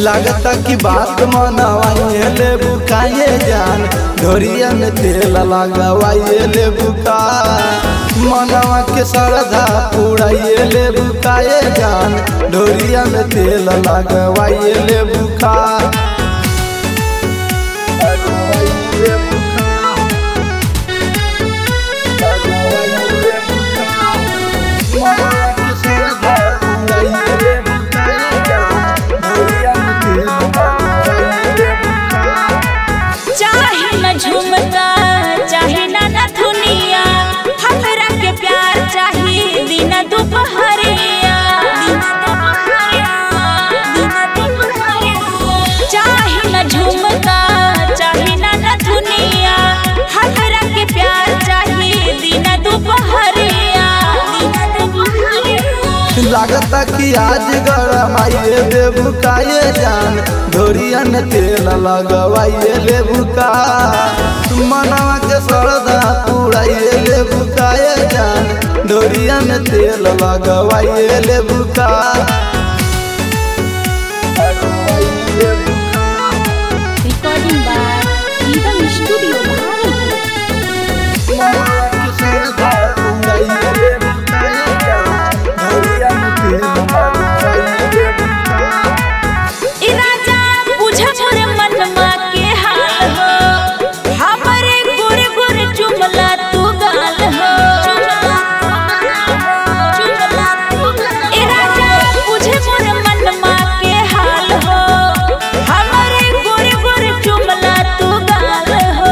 लागता कि बात मनवाइए ले बुकाए जान ढोरिया में तेल लगवाइए ले बुका मनवा के श्रद्धा पुराइए ले बुकाए जान ढोरिया में तेल लगवाइए ले बुका चाहे न झुमका चाहे न नथुनिया हमरा के प्यार चाहे दिन दुपहरिया चाहे न झुमका चाहे न नथुनिया हमरा के प्यार चाहे दिन दुपहरिया लागता कि आज गरमाइए देबुकाए जान ढोरिया में तेल लगवाइए ले बुका मनवा के श्रद्धा पुराइए ले बुकाए जान ढोरिया में तेल लगवाइए ले बुका रिकॉर्डिंग बाय ईदम स्टूडियो ई राजा बुझ मोरे मनमा के हाल हो हमरे गुर गुर चुमला तू गाल हो ई राजा बुझ मोरे मनमा के हाल हो हमरे गुर गुर चुमला तू गाल हो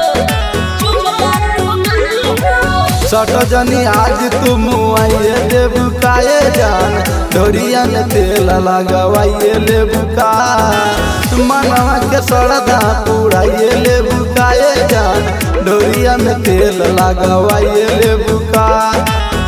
सट जनी आज तुम आइए देबुकाए जान ढोरिया में तेल लगवाइए ले बुका मनवा के श्रद्धा पुराइए ले बुकाए जान ढोरिया में तेल लगवाइए ले बुका